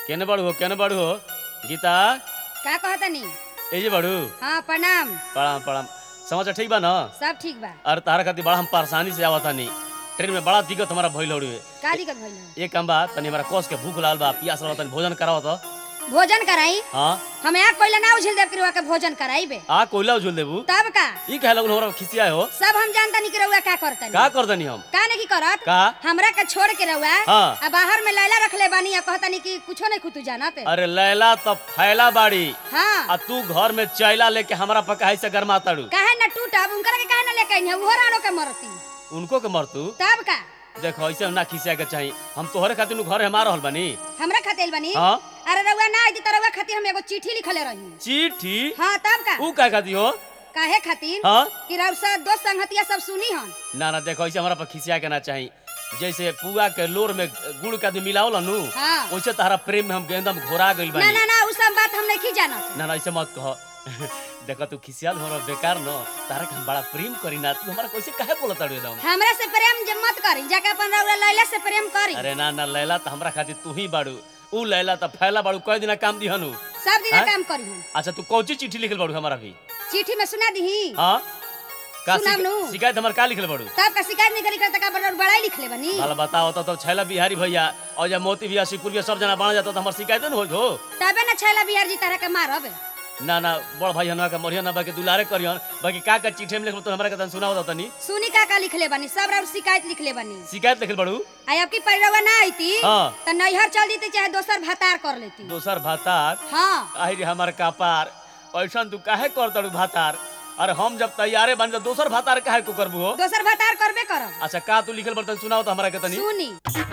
केने बड़ू हो केने बड़ू हो गीता का कहतनी ए जे बड़ू हाँ प्रणाम प्रणाम प्रणाम समाचार ठीक बा न सब ठीक बा अरे तारा खातिर बड़ा हम परेशानी से आवत तानी ट्रेन में बड़ा दिक्कत हमारा भइल हड़ुए का दिक्कत भइल हौ? एक काम बा तनी हमारा कोस के भूख लागल बा प्यास लागल तनी भोजन कराओ तो भोजन कराई हाँ हम यहाँ कोइला ना उछल देव के भोजन कराइबे आ कोयला उझुल देबू तब का ई कहे लगन हमरा खिसिया हो सब हम जानता नहीं कि रउआ का करतनी का कर दनी हम का नहीं करत का हमरा के छोड़ के रउआ हाँ। आ बाहर में लैला रखले बानी आ कहतनी कि कुछो नहीं खुतू जानत अरे लैला तो फैला बाड़ी हाँ आ तू घर में चैला लेके हमरा पर काहे से गरमा ताड़ू काहे न टूटब उनकर के काहे न लेके आई वो रानो के मरती उनको के मरतू तब का देखो ऐसे ना खिसिया के चाहिए हम तोहरे खातिर नु घर हमार रहल बनी हमरा खातिर बनी हाँ अरे रउआ ना आई त रउआ खातिर हम एगो चिट्ठी लिखले रही चिट्ठी हाँ तब का ऊ का खाती हो काहे खातिर हाँ कि रउ सब दोस्त संगतिया सब सुनी हन ना ना देखो ऐसे हमारा पर खिसिया के ना चाहिए जैसे पुआ के लोर में गुड़ का आदमी मिलावला नु हाँ वैसे तारा प्रेम में हम एकदम घोरा गइल ना बानी ना ना उ सब बात हम नहीं जानत ना ना ऐसे मत कहो देखो तू खिसियाल हमरा बेकार न तारा के हम बड़ा प्रेम करी ना तू हमारा कैसे काहे बोलत ताड़ू एकदम हमरा से प्रेम जे मत करी जाके अपन रउआ लैला से प्रेम करी अरे ना ना लैला तो हमरा खातिर तू ही बाड़ू ऊ लैला तो फैला बाड़ू कई दिन काम दिहनु सब दिन हाँ? काम करी हम अच्छा तू कौची चिट्ठी लिखल बाड़ू हमारा भी चिट्ठी में सुना दही हाँ का सुनाम शिक- नु। शिकायत हमार का लिखल बाड़ू तब का शिकायत नहीं करी करता का बड़ा बड़ाई लिख ले बनी भला बताओ तो, तो छैला बिहारी भैया और जब मोती भैया शिवपुर भैया सब जना बना जाता तो हमार शिकायत न हो तबे न छैला बिहार जी तरह के मारब ना ना बड़ भाई हनवा के मरिया ना बाकी दुलारे करियन बाकी का का चिट्ठी में लिखल तो हमरा के तन सुनाओ तनी सुनी का का लिख ले बनी सब रउआ शिकायत लिख ले बनी शिकायत लिखल बाड़ू आई आपकी परिरवा ना आईती हाँ। त नैहर चल जीती चाहे दोसर भातार कर लेती दोसर भातार हाँ आई रे हमार कपार ऐसन तू काहे कर तड़ू भातार अरे हम जब तैयारे बन तो दोसर भातार काहे को करबू हो दोसर भातार करबे करब अच्छा का तू लिखल बर्तन सुनाओ तो हमरा के तनी सुनी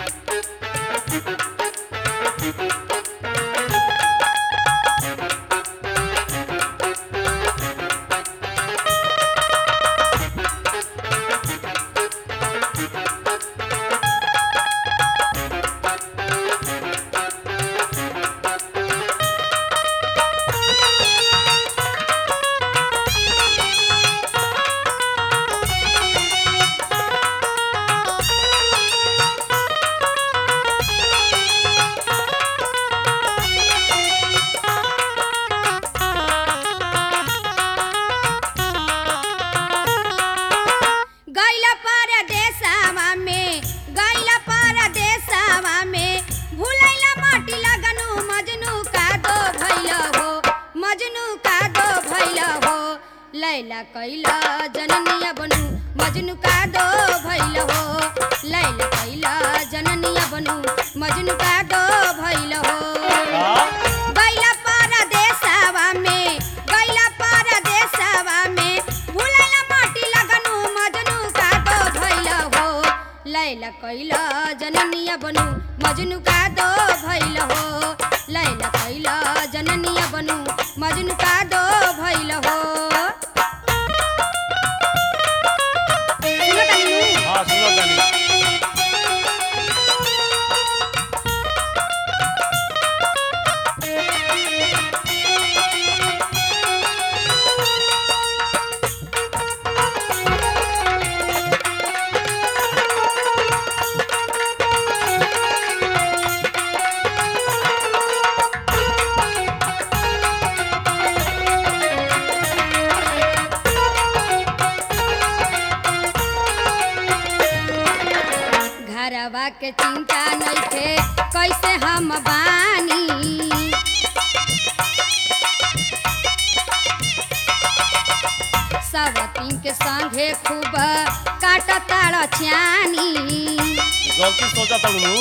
गैला परदेसवा में गैला परदेसवा में भुलैला माटी लगनु मजनू का दो भैल हो मजनू का दो भैल हो लैला कैला जननिया बनू मजनू का दो भैल हो लैला कैला जननिया बनू मजनू का दो भैल हो का गैला परदेसवा में गैला परदेसवा में भुलैला माटी लगनु मजनू का दो भैल हो लैला कैला जननिया बनू मजनू का दो भैल हो लैला कैला जननिया बनू मजनू का दो भैल हो सुनो तनी नु? हां सुनो तनी घरवा के चिंता नइखे कैसे हम बानी सब तीन के संगे खूब काटताड़ छानी गलती सोचा तड़ू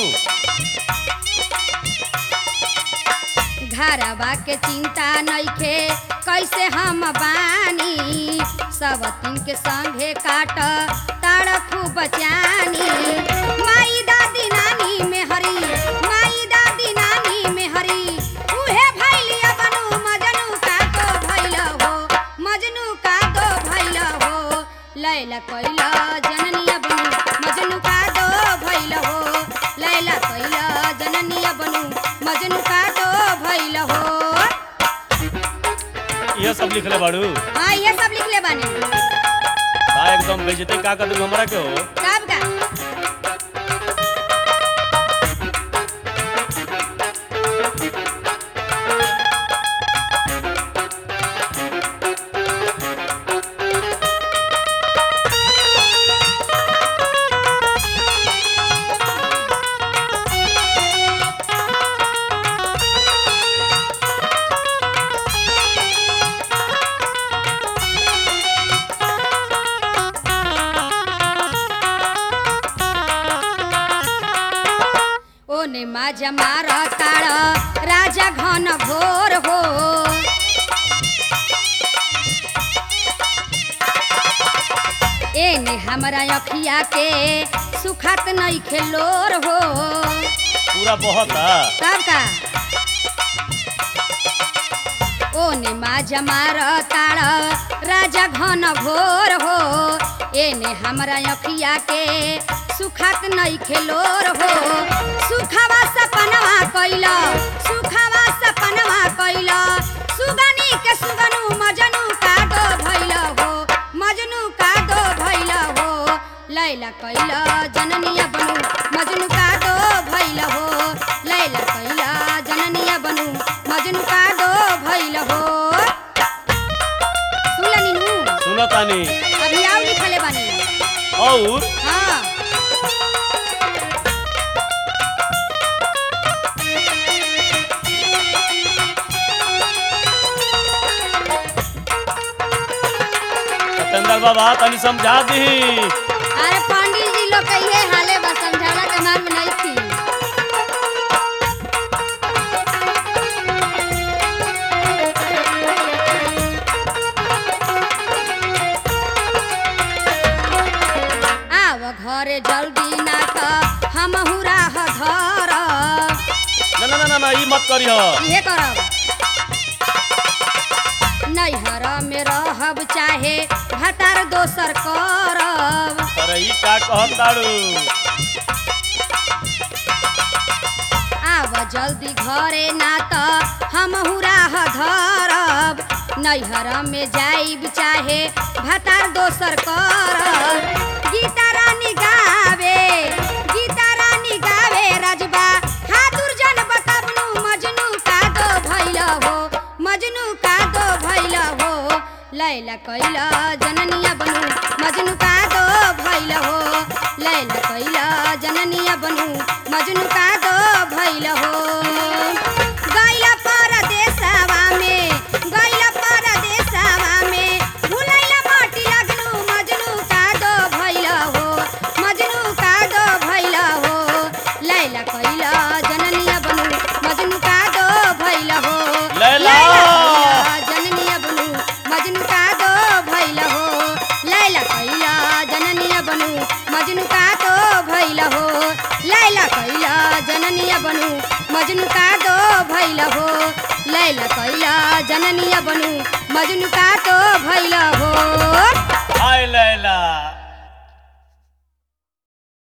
घरवा के चिंता नइखे कैसे हम बानी सब तीन के संगे काट ताड़ खूब जानी माई दादी नानी में हरी माई दादी नानी में हरी उहे भैलिया बनू मजनू का दो भैल हो मजनू का दो भैल हो लैला कैला जननिया बनू मजनू का दो भैल हो लैला कैला जननिया बनू मजनू का दो भैल हो ये सब लिखले बाड़ू हाँ ये सब लिख ले बानी का एकदम बेइज्जती का कर दू हमरा के हो कब का ओने माजा मार ताड़ राजा घन घोर हो एने हमरा अखिया के सुखात नहीं खेलोर हो पूरा बहुत है तब का ओने माजा मार ताड़ राजा घन घोर हो एने हमरा अखिया के सुखात नहीं खेलोर हो सुखावा सपनवा कैल सुखावा सपनवा कैल सुगनी के सुगनु मजनू का दो भैल हो मजनू का दो भैल हो लैला कैल जननिया बनू मजनू का दो भैल हो लैला कैल जननिया बनू मजनू का दो भैल हो सुन नीनू सुनो तानी अभी आओ लिखले बानी और हाँ सत्येंद्र बाबा तनी समझा दी अरे पंडित जी लोग कहिए हाले बस समझाना के मार में नहीं थी आव घरे जल्दी ना त हम राह धर ना ना ना ना ना ई मत करियो इहे करब नैहर में रहब चाहे भतार दोसर करब अरे ई का कहत ताड़ू आव जल्दी घरे ना त हम राह धरब नैहर में जाइब चाहे भतार दोसर करब गीता रानी गावे गीता रानी गावे राजबा हाथुर जन बतबनु मजनू का दो भैल हो मजनू का दो भैल हो लैला कैला जननिया बनू मजनू का दो भैल हो लैला कैला जननिया बनू मजनू का दो भैल हो गैला परदेसवा में गैला परदेसवा में भुलैला माटी लगलू मजनू का दो भैल हो मजनू का दो भैल हो लैला कैला जननिया बनू मजनू का दो भैल हो लैला! कैला जननिया बनू मजनू का दो भैल हो लैला कैला जननिया बनू मजनू का दो भैल हो लैला कैला जननिया बनू मजनू का दो भैल हो लैला कैला जननिया बनू मजनू का दो भैल हो